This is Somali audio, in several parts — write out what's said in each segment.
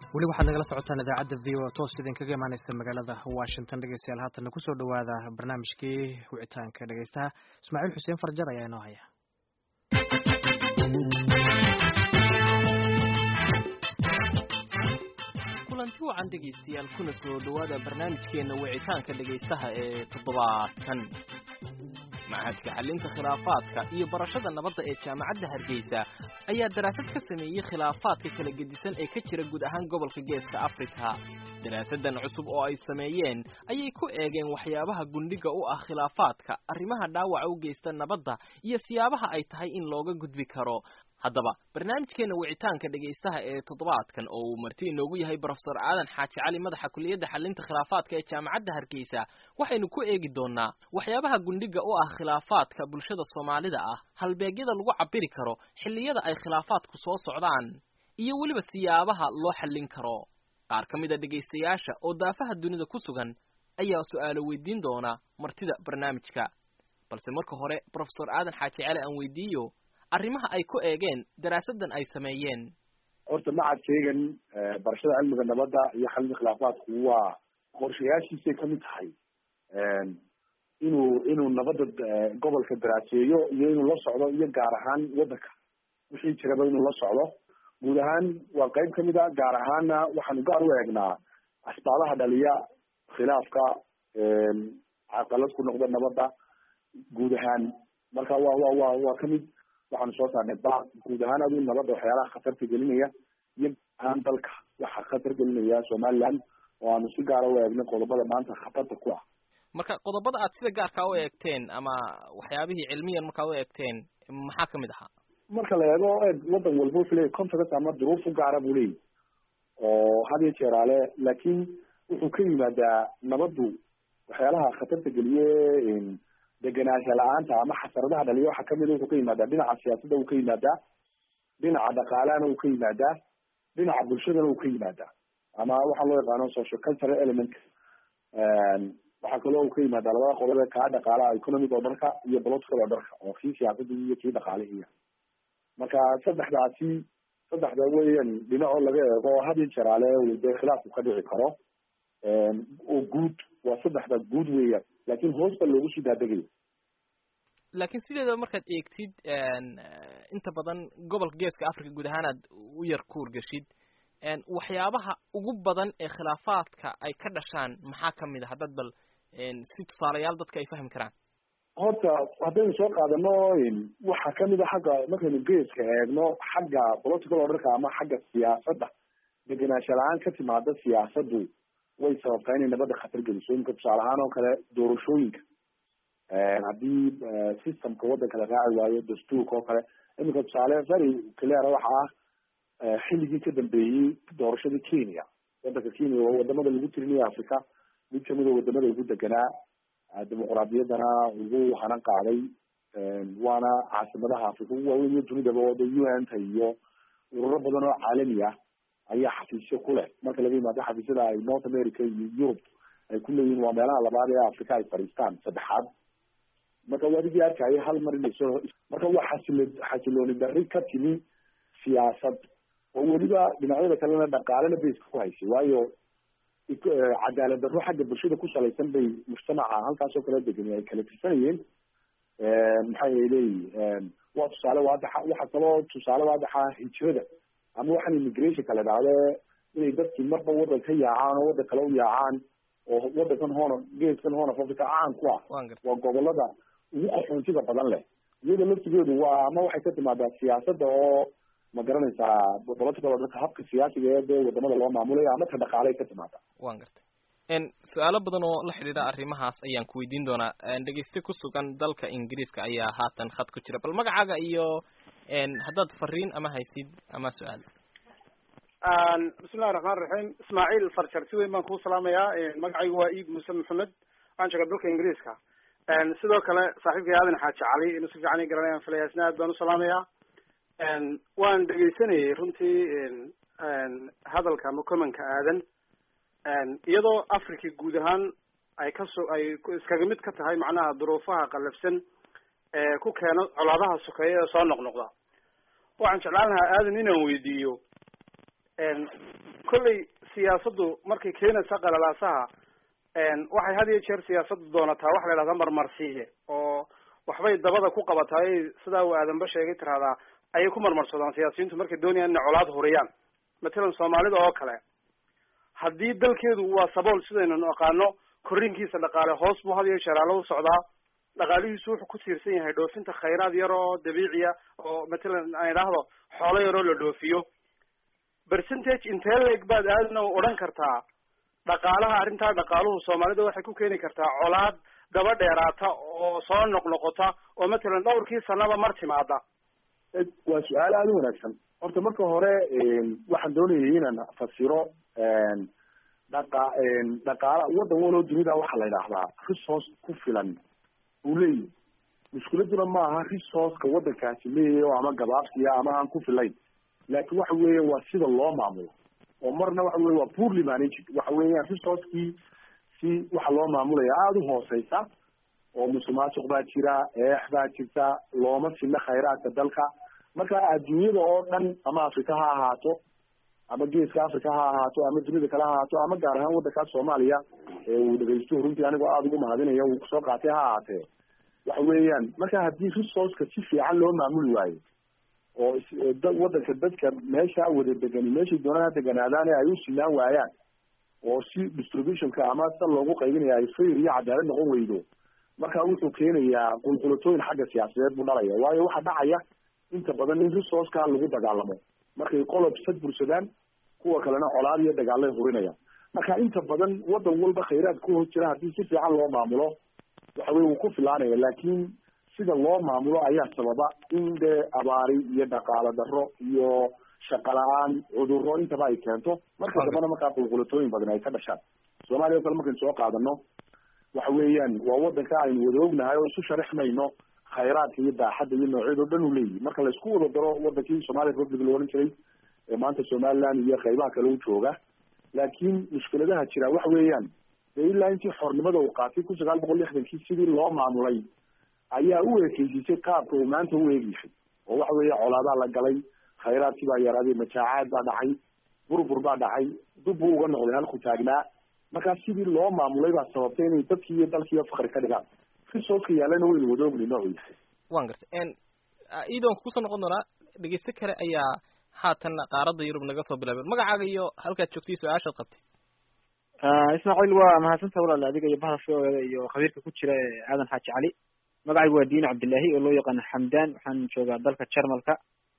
weli waxaad nagala socotaan idaacadda v o toos idinkaga imaaneysa magaalada washington dhegeystayaal haatanna kusoo dhawaada barnaamijkii wicitaanka dhegeystaha ismaaciil xuseen farjar ayaa inoo haya kulanti wacan dhegaystayaal kuna soo dhowaada barnaamijkeena wicitaanka dhegaystaha ee toddobaadkan machadka xalinta khilaafaadka iyo barashada nabadda ee jaamacadda hargeysa ayaa daraasad ka sameeyey khilaafaadka kala gedisan ee ka jira guud ahaan gobolka geeska afrika daraasadan cusub oo ay sameeyeen ayay ku eegeen waxyaabaha gundhiga u ah khilaafaadka arrimaha dhaawaca u geysta nabadda iyo siyaabaha ay tahay in looga gudbi karo haddaba barnaamijkeena wicitaanka dhegaystaha ee toddobaadkan oo uu marti inoogu yahay brofesor aadan xaaji cali madaxa kuliyadda xalinta khilaafaadka ee jaamacadda hargeysa waxaynu ku eegi doonaa waxyaabaha gundhiga u ah khilaafaadka bulshada soomaalida ah halbeegyada lagu cabiri karo xilliyada ay khilaafaadku soo socdaan iyo weliba siyaabaha loo xallin karo qaar ka mid a dhegaystayaasha oo daafaha dunida ku sugan ayaa su-aalo weydiin doona martida barnaamijka balse marka hore brofesor aadan xaaji cali aan weydiiyo arrimaha ay ku eegeen daraasadan ay sameeyeen horta macadkeegan barashada cilmiga nabadda iyo xalinta khilaafaadku waa qorshayaashiisay kamid tahay inuu inuu nabadda gobolka daraaseeyo iyo inuu la socdo iyo gaar ahaan waddanka wixii jiraba inuu la socdo guud ahaan waa qeyb kamid a gaar ahaanna waxaanu gaar u eegnaa asbaabaha dhaliya khilaafka caqalad ku noqda nabadda guud ahaan marka wa wa wa waa kamid waxaanu soo saarnay ba guud ahaan adu nabadda waxyaalaha khatarta gelinaya iyo ahaan dalka waxa khatar gelinaya somaliland oo aanu si gaara u eegnay qodobada maanta khatarta ku ah marka qodobada aad sida gaarkaa u eegteen ama waxyaabihii cilmiyan markaa u eegteen maxaa kamid ahaa marka la eego eeg waddan walba wuxuu leeyahy context ama duruuf u gaara buu leeyahy oo had iyo jeeraale laakiin wuxuu ka yimaadaa nabaddu waxyaalaha khatarta geliye degenaansha la-aanta ama xasaradaha dhaliya waxaa kamid wuxuu ka yimaadaa dhinaca siyaasadda uu ka yimaadaa dhinaca dhaqaalahana uu ka yimaadaa dhinaca bulshadana uu ka yimaadaa ama waxaa loo yaqaano social cultural element waxaa kaloo uu ka yimaadaa labada qodob ee kaa dhaqaalaha economic oo dharka iyo political oo dharka oo kii siyaasadda iyo kii dhaqaalihiya marka saddexdaasi saddexda weyan dhinacoo laga eego had iyo jeraale dee khilaafku ka dhici karo oo guud waa saddexda guud weeyaan laakin hoosta loogu sii daadegayo laakiin sideedaba markaad eegtid inta badan gobolka geeska africa guud ahaan aad u yar kuurgashid waxyaabaha ugu badan ee khilaafaadka ay ka dhashaan maxaa kamid a haddaad bal si tusaalayaal dadka ay fahmi karaan horta haddaynu soo qaadano waxaa kamid a xagga markaynu geeska eegno xagga political orderka ama xagga siyaasadda degenaansha la-aan ka timaada siyaasaddu way sababtaa inay nabadda khatar geliso imika tusaale ahaan oo kale doorashooyinka haddii systemka waddanka la raaci waayo dastuurka oo kale imika tusaale very clear waxa ah xilligii ka dambeeyey doorashadii kenya waddanka kenya waa wadamada lagu tirinayo africa mid kamid a wadamada ugu deganaa dimuqraadiyaddana ugu hanan qaaday waana caasimadaha africa ugu waaweyn iyo dunidaba wada u n ta iyo ururo badan oo caalami ah ayaa xafiisyo ku leh marka laga yimaado xafiisyada ay north america iyo europe ay ku leeyihin waa meelaha labaad ee africa ay fadhiistaan saddexaad marka wadigii arkaya hal mar inay soo marka waa xasilo xasilooni darri ka timi siyaasad oo weliba dhinacyada kalena dhaqaalena bayska ku haysay waayo cadaalad darro xagga bulshada ku salaysan bay mujtamaca halkaasoo kala degani ay kala tirsanayeen maxay leeyihin waa tusaale waadaxa waxaa kaloo tusaale waadaxa hijrada ama waxaan immigrationka la dhahde inay dadkii marba waddan ka yaacaan oo waddan kale u yaacaan oo waddankan hoona geeskan hoona africa caan ku ah waa gobolada ugu qaxoontiga badan leh iyada laftigeedu waa ama waxay ka timaadaa siyaasadda oo ma garanaysaa political orderka habka siyaasiga ee dee wadamada loo maamulayo ama ka dhaqaalay ka timaadaa wan gartay su-aalo badan oo la xidhiidha arrimahaas ayaan ku weydiin doonaa dhegeyste ku sugan dalka ingiriiska ayaa haatan khad ku jira bal magacaaga iyo haddaad fariin ama haysid ama su-aal bismillahi raxmaan raxiim ismaaciil farjar si weyn baan kuu salaamayaa magacaygu waa iid muuse maxamed waxaan joogaa dalka ingiriiska sidoo kale saaxiibkay aadan xaaji cali inuu si fiican i garanayaan filaya isna aad baan usalaamayaa waan dhegeysanayay runtii hadalka ama commenka aadan iyadoo africa guud ahaan ay kasoo ay iskaga mid ka tahay macnaha duruufaha qallafsan ee ku keena colaadaha sokeeya ee soo noqnoqda waxaan jeclaan lahaa aadan inaan weydiiyo kolley siyaasaddu markay keenaysa qalalaasaha waxay had iyo jeer siyaasaddu doonataa waxa la yidhahdaa marmarsiiye oo waxbay dabada ku qabataa ay sidaa uu aadanba sheegay tirahdaa ayay ku marmarsadaan siyaasiyiintu markay doonayaan inay colaad huriyaan matalan soomaalida oo kale haddii dalkeedu waa sabool sidaynu naqaano korriinkiisa dhaqaale hoos buu had iyo jeer aala u socdaa dhaqaalihiisu wuxuu ku tiirsan yahay dhoofinta khayraad yar oo dabiiciya oo matalan aan idhaahdo xoolo yar oo la dhoofiyo percentage intee leeg baad aadna odhan kartaa dhaqaalaha arrintaa dhaqaaluhu soomaalida waxay ku keeni kartaa colaad daba dheeraata oo soo noqnoqota oo matalan dhowrkii sanaba mar timaada waa su-aal aada u wanaagsan horta marka hore waxaan doonayay inaan fasiro dhaqa dhaqaala waddan waloo dunida waxaa la yidhaahdaa resource ku filan uu leeyahy mushkiladuna maaha resourceka waddankaasi leeyahay oo ama gabaabsiya ama aan ku filayn laakin waxa weeya waa sida loo maamulo oo marna waxa weye waa poorly managed waxa weeyaan resourcekii si waxa loo maamulaya aada u hooseysa oo musuqmaasuq baa jira eex baa jirta looma sina khayraadka dalka marka adduunyada oo dhan ama africa ha ahaato ama geeska africa ha ahaato ama dunida kale ha ahaato ama gaar ahaan waddankaas soomaaliya ee uu dhegeystuhu runtii anigoo aada ugu mahadinaya uu kusoo qaatay ha ahaatee waxa weeyaan marka haddii resourceka si fiican loo maamuli waayo oo waddanka dadka meesha wada degani meeshay doonaan ha deganaadaan ay u sinaan waayaan oo si distributionka ama sa loogu qaybinaya ay fayr iyo cadaalad noqon weydo marka wuxuu keenayaa qulqulatooyin xagga siyaasadeed buu dhalaya waayo waxaa dhacaya inta badan in resourceka lagu dagaalamo markay qolob sad bursadaan kuwa kalena colaad iyo dagaalay hurinayaan marka inta badan waddan walba khayraad ku hos jira haddii si fiican loo maamulo waxa weye wuu ku filaanaya laakiin sida loo maamulo ayaa sababa in dee abaari iyo dhaqaalo darro iyo shaqa la-aan cudurro intaba ay keento marka dambana markaa qulqulatooyin badan ay ka dhashaan soomaaliya o kale markaynu soo qaadano waxa weeyaan waa waddanka aynu wada ognahay oo isu sharaxmayno khayraadka iyo baaxadda iyo noocyada o dhan u leeyihi marka la isku wada daro wadankii somalia republic la ohan jiray ee maanta somaliland iyo qaybaha kale u jooga laakiin mushkiladaha jira waxa weeyaan dee ilaa intii xornimada uu qaatay kun sagaal boqol lixdankii sidii loo maamulay ayaa u ekeysisay qaabka uu maanta u eegyahay oo waxa weeye colaadaa la galay khayraadkii baa yaraaday majaacaad baa dhacay burbur baa dhacay dub buu uga noqday halku taagnaa markaa sidii loo maamulay baa sababtay inay dadkii iyo dalkiiyo fakri ka dhigaan resourceka yaalana waynu wada ogni noocu yahay wan gartay iidoon kusoo noqon doonaa dhegeyste kale ayaa haatan qaaradda yurub naga soo bilaabay magacaaga iyo halkaad joogtay su-aashaad qabtay ismaaciil waa mahadsanta walaal adiga iyo bahda shoogeeda iyo khabiirka ku jira ee aadan xaaji cali magacaygu waa diin cabdillahi oo loo yaqaano xamdan waxaan joogaa dalka jarmalka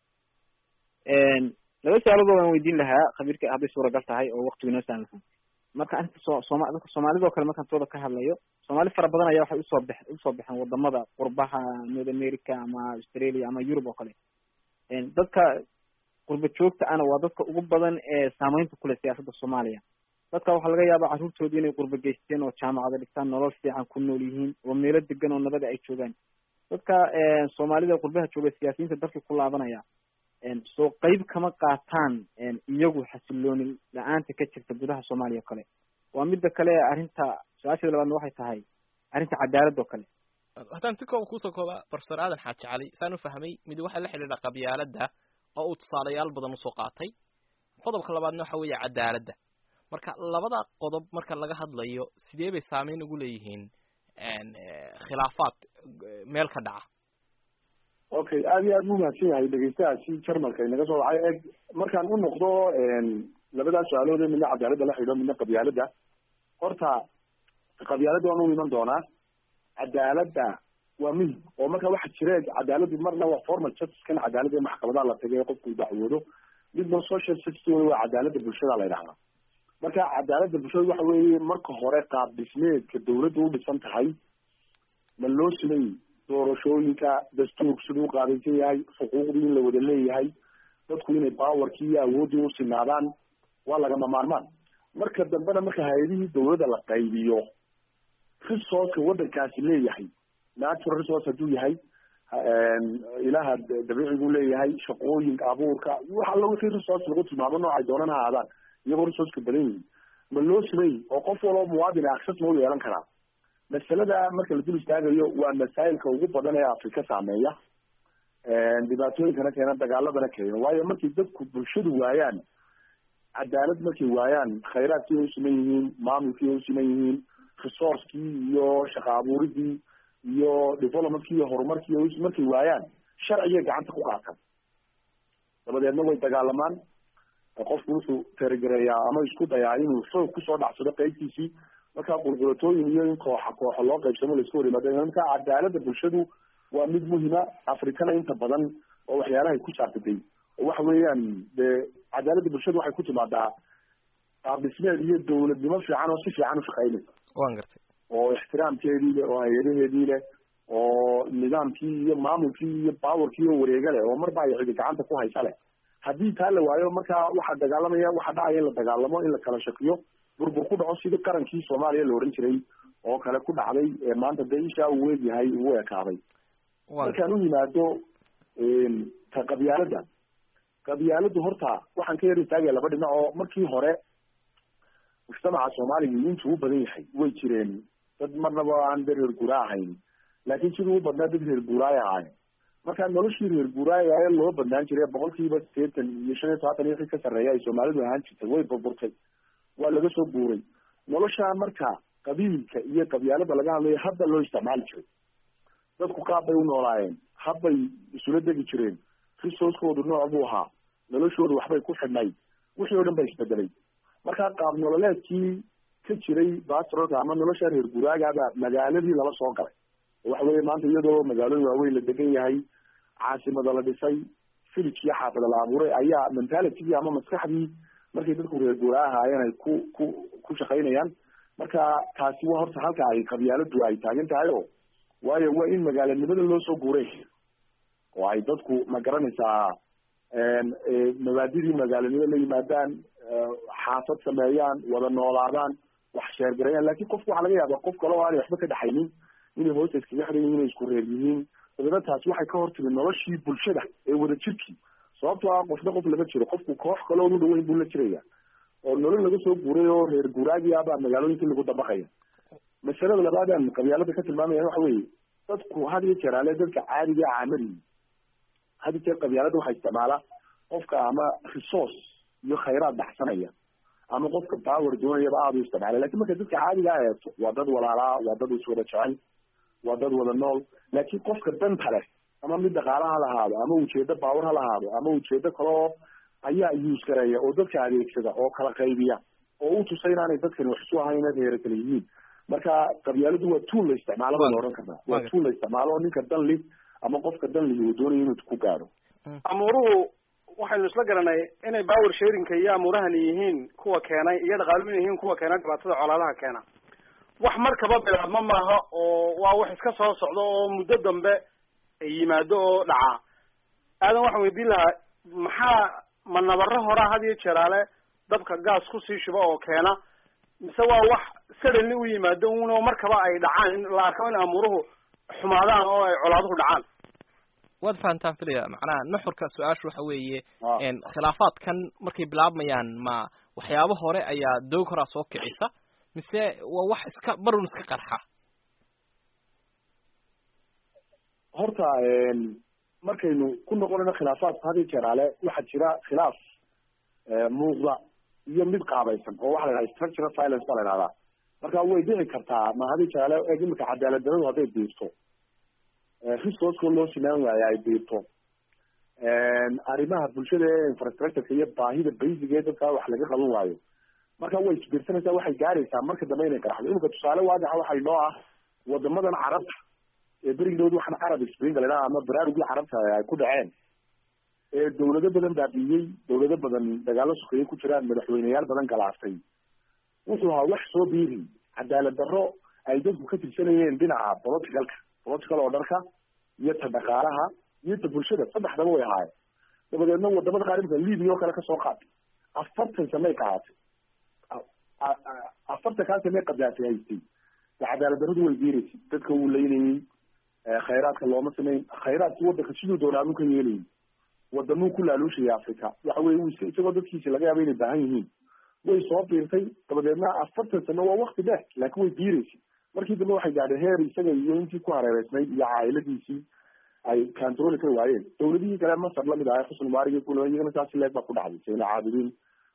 laba su-aalood waan weydiin lahaa khabiirka hadday suuragal tahay oo waktigu inoo saamaxo marka arinta so sooma dadka soomaalida oo kale markaan tooda ka hadlayo soomaali fara badan ayaa waxay usoo bex usoo baxeen wadamada qurbaha north america ama australia ama europe oo kale dadka qurba joogta ana waa dadka ugu badan ee saameynta kule siyaasadda soomaaliya dadka waxaa laga yaabaa carruurtoodii inay qurba geysteen oo jaamacada dhigtaan nolol fiican ku nool yihiin oo meelo degan oo nabada ay joogaan dadka soomaalida qurbaha jooga siyaasiyiinta dalkii ku laabanaya soo qeyb kama qaataan iyagu xasilooni la-aanta ka jirta gudaha soomaaliya o kale waa midda kale arrinta su-aasheeda labaadna waxay tahay arrinta cadaalad oo kale haddaan si kooba kusoo kooba profesor aadan xaaji cali saan u fahmay mid waxaa la xidhiidha qabyaaladda oo uu tusaalayaal badan usoo qaatay qodobka labaadna waxa weeye cadaaladda marka labada qodob marka laga hadlayo sidee bay saameyn ugu leeyihiin khilaafaad meel ka dhaca okay aada iyo aad bu mahadsan yahay dhegeystahaasi jarmalka inaga soo wacay eg markaan u noqdo labadaas su-aalood ee midna cadaaladda la xidho midna qabyaaladda horta qabyaaladda waan u iman doonaa cadaaladda waa muhim oo marka waxa jire cadaaladdu marna waa formal justice kan cadaaladda ee maxkamadaha la tagay ee qofku dacwoodo midna social justice wey waa cadaaladda bulshada la yidhahdaa marka cadaaladda bulshada waxa weeye marka hore qaab dhismeedka dawladda u dhisan tahay ma loo simay doorashooyinka dastuurku siduu u qaabaysan yahay xuquuqdii in la wada leeyahay dadku inay powerkii iyo awooddii u sinaadaan waa lagama maarmaan marka dambena marka hay-adihii dawladda la qaybiyo resourceka waddankaasi leeyahay natural resource hadduu yahay ilaha dabiiciguu leeyahay shaqooyinka abuurka wax alla wixii resource lagu tilmaamo noocay doonan ha aadaan iyagoo resourceka badan yihiin ma loo simay oo qof waloo muwaadin access ma u yeelan karaa masalada marka la dul istaagayo waa masaa'ilka ugu badan ee afrika saameeya dhibaatooyinkana keena dagaaladana keena waayo markii dadku bulshadu waayaan cadaalad markay waayaan khayraadkii ay u siman yihiin maamulkii ay u siman yihiin resourcekii iyo shaqa abuuridii iyo developmentkii iyo horumarkii ay markay waayaan sharcigay gacanta ku qaataan dabadeedna way dagaalamaan qofku wuxuu teragereeyaa ama isku dayaa inuu xoog kusoo dhacsado qeybtiisii markaa qulqulatooyin iyo in kooxa kooxo loo qaybsamo laiska hor yimaado marka cadaalada bulshadu waa mid muhima afrikana inta badan oo waxyaalahay ku saabsaday oo waxa weeyaan dee cadaalada bulshadu waxay ku timaadaa qaabdhismeed iyo dawladnimo fiican oo si fiican ushaqeynaysa wan gartay oo ixtiraamkeedii leh oo hay-adaheedii leh oo nidaamkii iyo maamulkii iyo powerkii oo wareega leh oo marba ay cidi gacanta ku haysa leh haddii taa la waayo markaa waxaa dagaalamaya waxaa dhacaya in la dagaalamo in la kala shakiyo burbur ku dhaco sidii qarankii soomaaliya la oran jiray oo kale ku dhacday maanta dee ishaa uu weegyahay uu ekaaday markaan u yimaado ta qabyaalada qabyaaladu horta waxaan ka yar istaagaya laba dhinac oo markii hore mujtamaca soomaaliga intuu u badan yahay way jireen dad marnaba aan de reer guura ahayn laakiin siduu u badnaa dad reer guuraaya ahayn markaa noloshii reer guuraaya ee loo badnaan jiray boqol kiiba sideetan iyo shan iyo todobaatan iyo wixii ka sarreeya ay soomaalidu ahaan jirtay way burburtay waa laga soo guuray noloshaa marka qabiilka iyo qabyaalada laga hadlayo hadda loo isticmaali jiray dadku qaab bay u noolaayeen habbay isula degi jireen resourcekoodu nooc buu ahaa noloshoodu waxbay ku xidhnayd wixii o dhan ba isbedelay markaa qaab nololeedkii ka jiray bastrolka ama nolosha reer guraagaba magaaladii lala soo galay waxa weeye maanta iyadoo magaalooyin waaweyn la degan yahay caasimada la dhisay village iyo xaafada la abuuray ayaa mentalitygii ama maskaxdii markay dadku reer guuraa ahaayeen ay ku ku ku shaqaynayaan marka taasi waa horta halka ay qabyaaladu ay taagan tahay o waayo waa in magaalanimada loo soo guuray oo ay dadku ma garanaysaa mabaadidii magaalanimo la yimaadaan xaafad sameeyaan wada noolaadaan wax sheergareeyaan lakin qofku waxaa laga yaaba qof kale oo aanay waxba ka dhaxaynin inay hoosta iskaga xiran yihin inay isku reer yihiin dabeedna taasi waxay ka hortimi noloshii bulshada ee wada jirkii sababtoo ah qofna qof lama jiro qofku koox kale oonu dhaweyn buu la jiraya oo nolol laga soo guuray oo reer guuraagiabaa magaalooyinkii lagu dabaqaya masalada labaadaan qabyaalada ka tilmaamaya waxa weeye dadku had iyo jeer ale dadka caadiga caamadiyi had iyo jeer qabyaalada waxaa isticmaala qofka ama resource iyo khayraad baxsanaya ama qofka power doonayaba aada u isticmaala lakin marka dadka caadiga a eegto waa dad walaalaa waa dad iswada jecel waa dad wada nool laakiin qofka danta leh ama mid dhaqaala ha lahaado ama ujeedo baawar ha lahaado ama ujeedo kale oo ayaa use gareeya oo dadka adeegsada oo kala qaybiya oo u tusa inaanay dadkani wax isu ahayn inay reera kale yihiin marka qabyaaladu waa tuul la isticmaalo baa la odhan karnaa waa tuul la isticmaalo oo ninka dan li ama qofka dan lihi uu doonayo inuu ku gaadho amuuruhu waxaynu isla garanay inay power sharinka iyo amuurahani yihiin kuwa keenay iyo dhaqaaluhu yihiin kuwa keenay dhibaatada colaadaha keena wax markaba bilaabma maaha oo waa wax iska soo socdo oo muddo dambe yimaado oo dhaca aadan waxaan weydiin lahaa maxaa ma nabaro horaa had iyo jeeraale dabka gaas kusii shuba oo keena mise waa wax suddenly u yimaado uno markaba ay dhacaan in la arko in amuuruhu xumaadaan oo ay colaaduhu dhacaan waad fahantaan filaya macnaha nuxurka su-aashu waxa weeye khilaafaadkan markay bilaabmayaan ma waxyaabo hore ayaa doog horaa soo kicisa mise waa wax iska barun iska qarxa horta markaynu ku noqonayno khilaafaadka had iyo jeer ale waxaa jira khilaaf muuqda iyo mid qaabaysan oo waxa la yidhaha structural violence baa la yidhahdaa marka way dhici kartaa ma had iyo jeer ale eeg imika cadaalad daradu hadday biirto resourceko loo sinaan waayo ay biirto arrimaha bulshada ee infrastructureka iyo baahida basic ee dadka wax laga qaban waayo marka way isbiirsanaysaa waxay gaaraysaa marka dambe inay qaraxdo imika tusaale waadixa waxay noo ah wadamadan carabta ee berigdood waxaan arab spring la idhaha ama baraarugii carabta ay ku dhaceen ee dawlado badan baabiiyey dawlado badan dagaalo sokeeye ku jiraan madaxweyneyaal badan galaaftay wuxuu ahaa wax soo biiri cadaalad darro ay dadku ka tirsanayeen dhinaca politicalka political orderka iyo ta dhaqaalaha iyo ta bulshada saddexdaba way ahaayeen dabadeedna wadamada qaar imika libia oo kale kasoo qaatay afartan samey qaatay afartan kaa samey qadaasay haystay cadaalad darradu way biiraysay dadka wuu leynayey khayraadka looma samayn khayraadki wadanka siduu doonaa anu ka yeelayay wadamuu ku laaluushaya africa waxa weye u isagoo dadkiisi laga yaaba inay baahan yihiin way soo biirtay dabadeedna afartan sano waa wakti dheer laakiin way biiraysay markii dambe waxay gaadheen heer isaga iyo intii ku hareereysnayd iyo caa'iladiisii ay controli ka waayeen dawladihii kale masar lamid ahay xusn mubarig kula iyagana saas leeg baa ku dhacday sayna caabudiin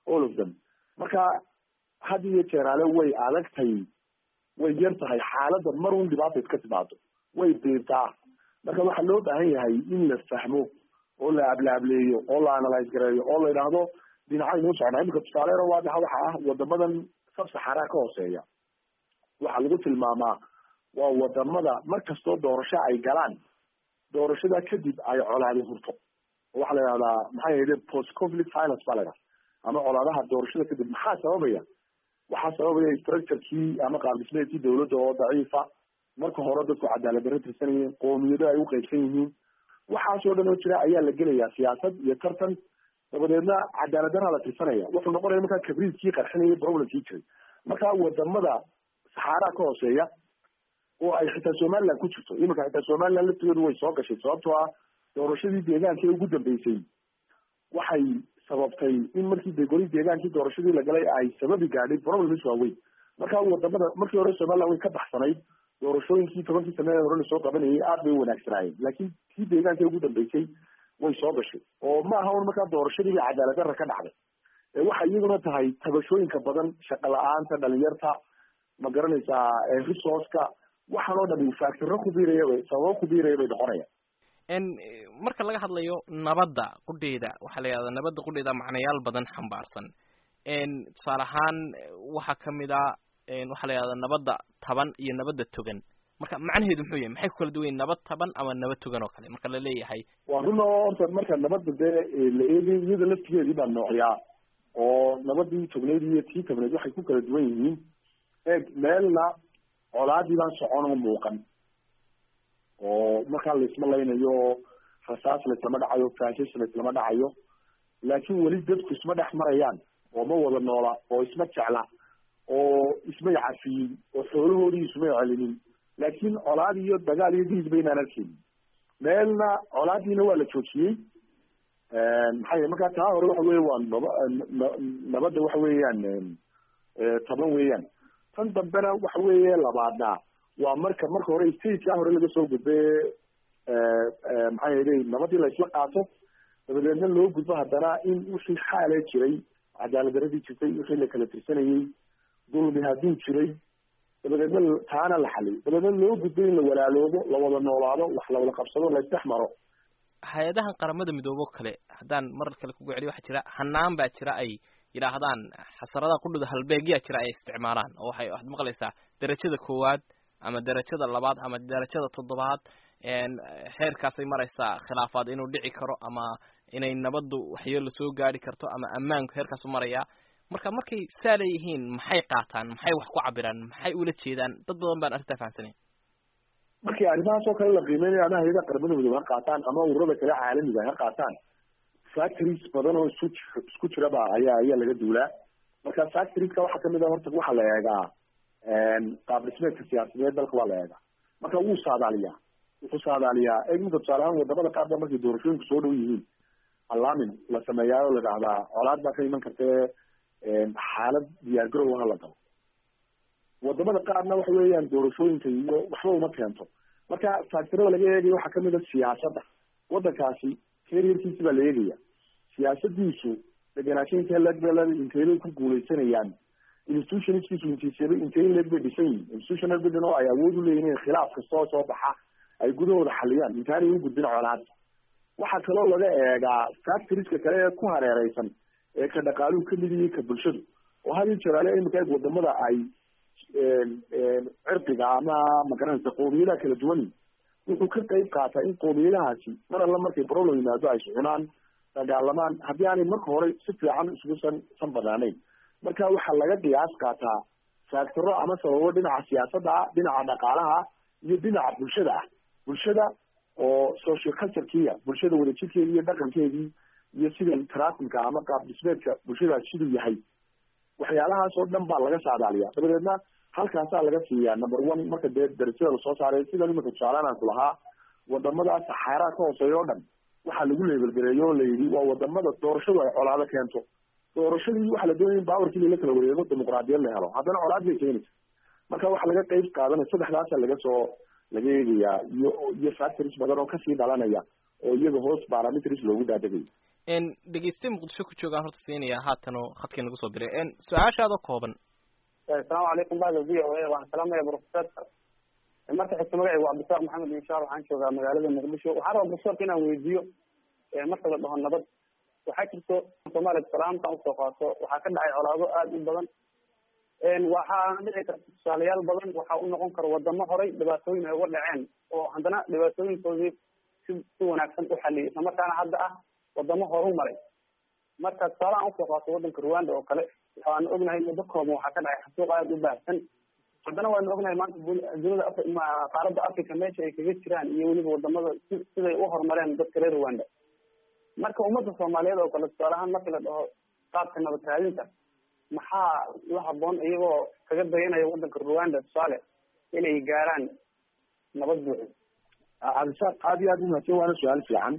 all of them marka had iyo jeeraale way adagtay way yar tahay xaaladda mar un dhibaata iska timaado way biirtaa marka waxaa loo baahan yahay in la fahmo oo la ablaableeyo oo la analyse gareeyo oo la yidhaahdo dhinacaynu socnaa imika tusaaleero waadaxa waxa ah wadamadan sabsaxaraa ka hooseeya waxaa lagu tilmaamaa waa wadamada mar kastoo doorasho ay galaan doorashada kadib ay colaadi hurto oo waxaa la yidhahdaa maxaa yidhi post conflict violence baa la yidhahda ama colaadaha doorashada kadib maxaa sababaya waxaa sababaya structurekii ama qaabdhismeedkii dawladda oo daciifa marka hore dadku cadaalad darro tirsanayeen qoomiyado ay u qaybsan yihiin waxaasoo dhan oo jira ayaa la gelayaa siyaasad iyo tartan dabadeedna cadaalad darraa la tirsanaya wuxuu noqonaya markaa kabriidkii qarxinaya problemkii jiray marka wadamada saxaaraa ka hooseeya oo ay xitaa somaliland ku jirto iminka xitaa somaliland laftigeedu way soo gashay sababtoo ah doorashadii deegaanka ee ugu dambeysay waxay sababtay in markii de goli deegaankii doorashadii la galay ay sababi gaadhay problems waaweyn marka wadamada markii hore somaliland way ka baxsanayd doorashooyinkii tobankii sane hore lasoo qabanayay aad bay u wanaagsanaayeen laakiin kii deegaanka ugu dambeysay way soo gashay oo ma aha un markaa doorashadii bay cadaalad darra ka dhacday waxay iyaduna tahay tabashooyinka badan shaqo la-aanta dhalinyarta ma garanaysaa resourceka waxaan oo dhan factoro kubiiraya bay sababo kubiiraya bay noqonaya marka laga hadlayo nabadda qudheeda waxaa la yidhahdaa nabadda qudheeda macnayaal badan xambaarsan tusaale ahaan waxaa kamid a waxaa la yidhahdaa nabadda taban iyo nabadda togan marka macnaheedu muxuu yahay maxay ku kala duwan yihin nabad taban ama nabad togan oo kale marka la leeyahay waa run oo horta marka nabadda dee la eegay iyada laftigeedii baa noocyaa oo nabadii togneyd iyo tii tabneyd waxay ku kala duwan yihiin eeg meelna colaadii baan socon oo muuqan oo markaa laisma laynayo rasaas laislama dhacayo faashish laislama dhacayo laakiin weli dadku isma dhex marayaan oo ma wada noola oo isma jecla oo ismay cafiyin oo xoolahoodii ismay celinin laakiin colaad iyo dagaal iyo diid baynaan arkeynin meelna colaadiina waa la joojiyey maxaa yele markaa taa hore waxa weya waa naba nabadda waxa weeyaan taban weeyaan tan dambena waxa weeye labaadna waa marka marka hore stageka hore laga soo gudbe maxaa yeelay nabadii la isla qaato dabadeedna loo gudbo haddana in wixii xaale jiray cadaalad daradii jirtay wixii la kala tirsanayey dulmi hadduu jiray dabadeedna taana la xaliyo dabadeedna loo gudbo in la walaaloobo la wada noolaado wax la wada qabsado la isdhex maro hay-adahan qaramada midoobo kale haddaan marar kale kugu celiyo waxaa jira hanaan baa jira ay yidhaahdaan xasaradaha qudhuda halbeegyaa jira ay isticmaalaan oo waxay waxaad maqlaysaa derajada koowaad ama derajada labaad ama derajada toddobaad xeerkaasay maraysaa khilaafaad inuu dhici karo ama inay nabaddu waxyeelo soo gaari karto ama ammaanku heerkaasu marayaa marka markay saa leeyihiin maxay qaataan maxay wax ku cabiraan maxay ula jeedaan dad badan baan arrintaa fahamsanayn markii arrimahaas oo kale la qiimeynaya ama hayada qaramada midoobe ha qaataan ama ururada kale caalamiga ha qaataan factories badan oo isku isku jiraba ayaa ayaa laga duulaa marka factorieska waxaa kamid a horta waxaa la eegaa qaab dhismeedka siyaasadeed dalka waa la eegaa marka wuu saadaaliyaa wuxuu saadaaliyaa eegminka tusaale ahaan wadamada qaar ba markay doorashooyinku soo dhow yihiin allaamin la sameeyaa oo la dhahdaa colaad baa ka iman kartee xaalad diyaargarow ha la galo wadamada qaarna waxa weeyaan doorashooyinka iyo waxba uma keento marka factorada laga eegaya waxaa kamid a siyaasadda wadankaasi karierkiisi baa la eegaya siyaasadiisu degenaansho intee legbel inteybay ku guuleysanayaan institutionskiisu intiisaba intey leeg bay dhisan yihin institutional building oo ay awood u leeyihin in khilaaf kastoo soo baxa ay gudahooda xaliyaan intaanay u gudbin colaad waxaa kaloo laga eegaa factorieska kale ee ku hareereysan ee ka dhaqaaluhu kamid yihi ka bulshadu oo had iyo jeraale imika eeg wadamada ay cirqiga ama magaranaysa qoomiyadaha kala duwan wuxuu ka qeyb qaataa in qoomiyadahaasi mar alla markay problem yimaado ay socunaan dagaalamaan haddii aanay marka hore si fiican isugu san san banaanayn marka waxaa laga qiyaas qaataa faactoro ama sababo dhinaca siyaasadda ah dhinaca dhaqaalaha iyo dhinaca bulshada ah bulshada oo social culturekiya bulshada wadajirkeedi iyo dhaqankeedii iyo sida trafimka ama qaab dhismeedka bulshadaas siduu yahay waxyaalahaas oo dhan baa laga saadaaliya dabadeedna halkaasaa laga siiyaa number one marka dee darajada lasoo saaray sida imika tusaalaan aan ku lahaa wadamada saxaaraa ka hooseeya o dhan waxaa lagu leebelgareeyo oo layidhi waa wadamada doorashadu ay colaado keento doorashadii waxaa la doonaya in bawarkii lala kala wareego dimuqraadiyad la helo haddana colaad bay keenaysa marka waxaa laga qeyb qaadanaya saddexdaasa laga soo laga eegayaa iyo iyo factories badan oo kasii dhalanaya oo iyaga hoos parametries loogu daadegaya dhegeyste muqdisho ku joogaan horta siinaya haatanoo khadkii nagu soo diray su-aashaadoo kooban asalaamu calaykum bada v o a waxaan salaamaya profesorka marka xigta magacaygu cabdisaaq maxamed inshaar waxaan joogaa magaalada muqdisho waxaan rabaa profesorka inaan weydiiyo marka la dhaho nabad waxaa jirto soomaaliya salaamtaan usoo qaato waxaa ka dhacay colaado aada u badan waxaana dhici karta tusaalayaal badan waxaa u noqon kara wadamo horay dhibaatooyin ay uga dhaceen oo haddana dhibaatooyinkoodii si si wanaagsan u xaliyay isla markaana hadda ah wadamo horu maray marka tusaalahaan usoo qaato wadanka rwanda oo kale waxaanu ognahay muddo kooban waxaa ka dhacay xasuuq aada u baahsan haddana waanu ognahay maanta dunida qaaradda africa meesha ay kaga jiraan iyo weliba wadamada si siday u horumareen dadka reer rwanda marka ummadda soomaaliyeed oo kale tusaale ahaan markii la dhaho qaabka nabad raadinta maxaa la haboon iyagoo kaga dayanaya wadanka rwanda tusaale inay gaaraan nabad buuxo cabdisaaq aad iyo aad umahadsan waana su-aal fiican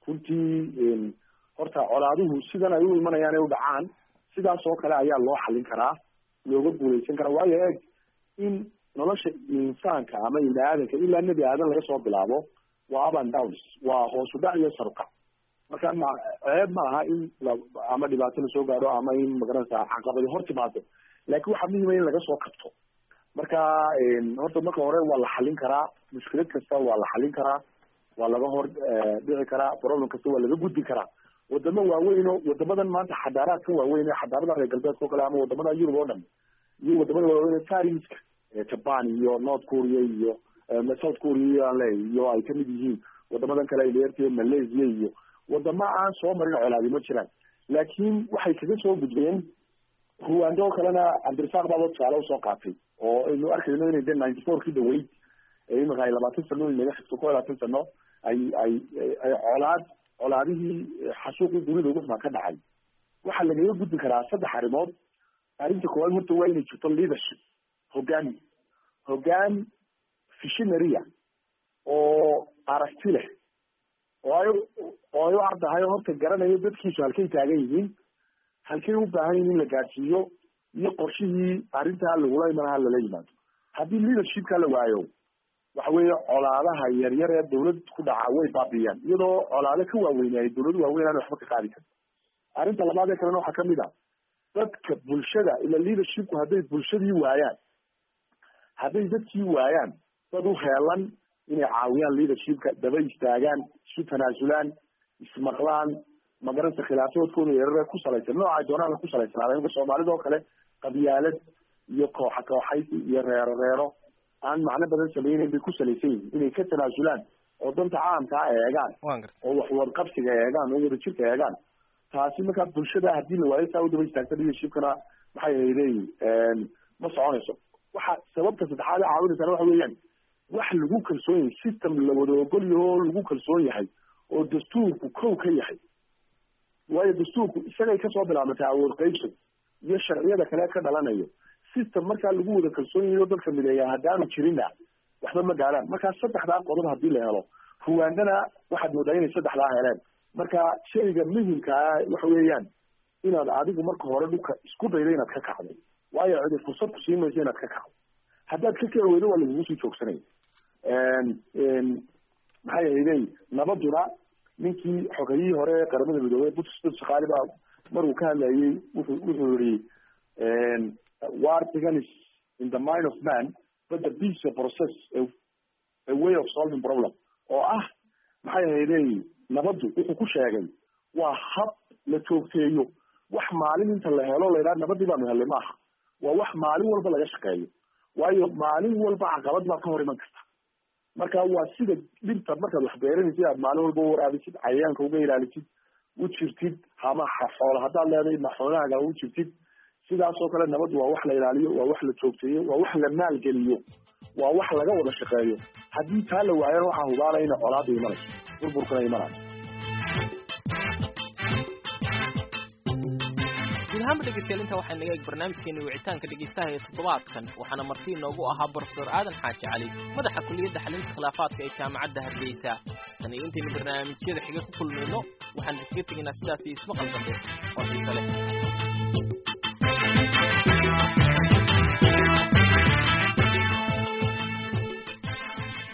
runtii horta colaaduhu sidan ay u imanayaan ay u dhacaan sidaas oo kale ayaa loo xalin karaa looga guuleysan karaa waayo eeg in nolosha insaanka ama ibni aadanka ilaa nebi aadan laga soo bilaabo waa up and downs waa hoosu dhac iyo sarukac marka ma ceeb ma aha in ama dhibaato lasoo gaadho ama in magaranaysa caqabadi hor timaado laakiin waxaa muhima in laga soo kabto marka horta marka hore waa la xalin karaa mushkilad kasta waa la xalin karaa waa laga hor dhici karaa problem kasta waa laga gudbi karaa wadamo waaweyn oo wadamadan maanta xadaaraadka waaweyn ee xadaarada reer galbeedka o kale ama wadamada yurub oo dhan iyo wadamada waaweyn ee fariska japan iyo north korea iyo south korea aan leeyahy iyo ay kamid yihiin wadamadan kale ay dheertay malaysia iyo wadamo aan soo marin colaadi ma jiraan laakiin waxay kaga soo gudbeen ruwando oo kalena cabdirasaaq baaba tusaale usoo qaatay oo aynu arkayno inay de ninety four ki dhaweyd imika ay labaatan sano inaga xigto ko labaatan sano ay ay ay colaad colaadihii xasuuqii dunida ugu xumaa ka dhacay waxaa lagaga gudbi karaa saddex arrimood arrinta koowaad horta waa inay jirto leadership hoggaan hoggaan visionaria oo aragti leh oo ay oo ay u ardahay oo horta garanayo dadkiisu halkay taagan yihiin halkay u baahan yihin in la gaadsiiyo iyo qorshihii arrintaa lagula imanaha lala yimaado haddii leadershipka la waayo waxa weeye colaadaha yaryar ee dawlad ku dhaca way baabiyaan iyadoo colaado ka waaweynaayo dawladu waaweyn aan waxba ka qaadi karin arrinta labaad ee kalena waxaa kamid a dadka bulshada ila leadershipku hadday bulshadii waayaan hadday dadkii waayaan dad u heelan inay caawiyaan leadershipka daba istaagaan isu tanaasulaan ismaqlaan magaranta khilaafadoodkooda yarar ku salaysan nooca doonaan ku salaysanaada imka soomaalida oo kale qabyaalad iyo kooxa kooxaysi iyo reero reero aan macno badan sameyneyn bay ku salaysan yihin inay ka tanaasulaan oo danta caamkaa eegaan oo wax wadqabsiga eegaan oo wadajirka eegaan taasi markaa bulshada hadii la waayo saa u daba istaagta leadershipkana maxay leeyihin ma soconayso waxa sababta saddexaad ee caawinaysana waxa weeyaan wax lagu kalsoon yahay system la wada ogol yaho oo lagu kalsoon yahay oo dastuurku kow ka yahay waayo dastuurku isagay kasoo bilaabantay awood qaybsan iyo sharciyada kale ka dhalanayo system markaa lagu wada kalsoon yahay oo dadka mideeya haddaanu jirina waxba ma gaaraan markaa saddexdaa qodob hadii la helo ruwandana waxaad moodaa inay saddexdaa heleen marka shayga muhimkaa waxa weeyaan inaad adigu marka hore dhulka isku daydo inaad ka kacdo waayo cidi fursad ku siin mayso inaad ka kacdo haddaad ka kici weydo waa lagugu sii joogsanaya maxay ahaydey nabaduna ninkii xogayihii hore ee qaramada midoobey butsbut shaqaali baa maruu ka hadlayay wuxuu wuxuu yihi war begins in the mind of man but the peace a process a, a way of solving problem oo ah maxay ahaydey nabaddu wuxuu ku sheegay waa hab la joogteeyo wax maalin inta la helo la yidhaha nabadii baanu helay maaha waa wax maalin walba laga shaqeeyo waayo maalin walba caqabad baa ka hor iman karta marka waa sida dhibta markaad wax beeranaysid aad maalin walba u waraabisid cayayaanka uga ilaalisid u jirtid ama xoolo haddaad leedahay ma xoolahaaga u jirtid sidaas oo kale nabaddu waa wax la ilaaliyo waa wax la joogteeyo waa wax la maalgeliyo waa wax laga wada shaqeeyo haddii taa la waayana waxaa hubaala ina colaada imanayso burburkana imanayo guud ahaanba dhegeystayaal intaa waxaa naga eeg barnaamijkeena wicitaanka dhegeystaha ee toddobaadkan waxaana marti inoogu ahaa brofesor aadan xaaji cali madaxa kuliyadda xalinta khilaafaadka ee jaamacadda hargeysa tan iyo intaynu barnaamijyada xiga ku kulmayno waxaan kaga tegaynaa sidaas iyo ismaqal dambe oo xiise leh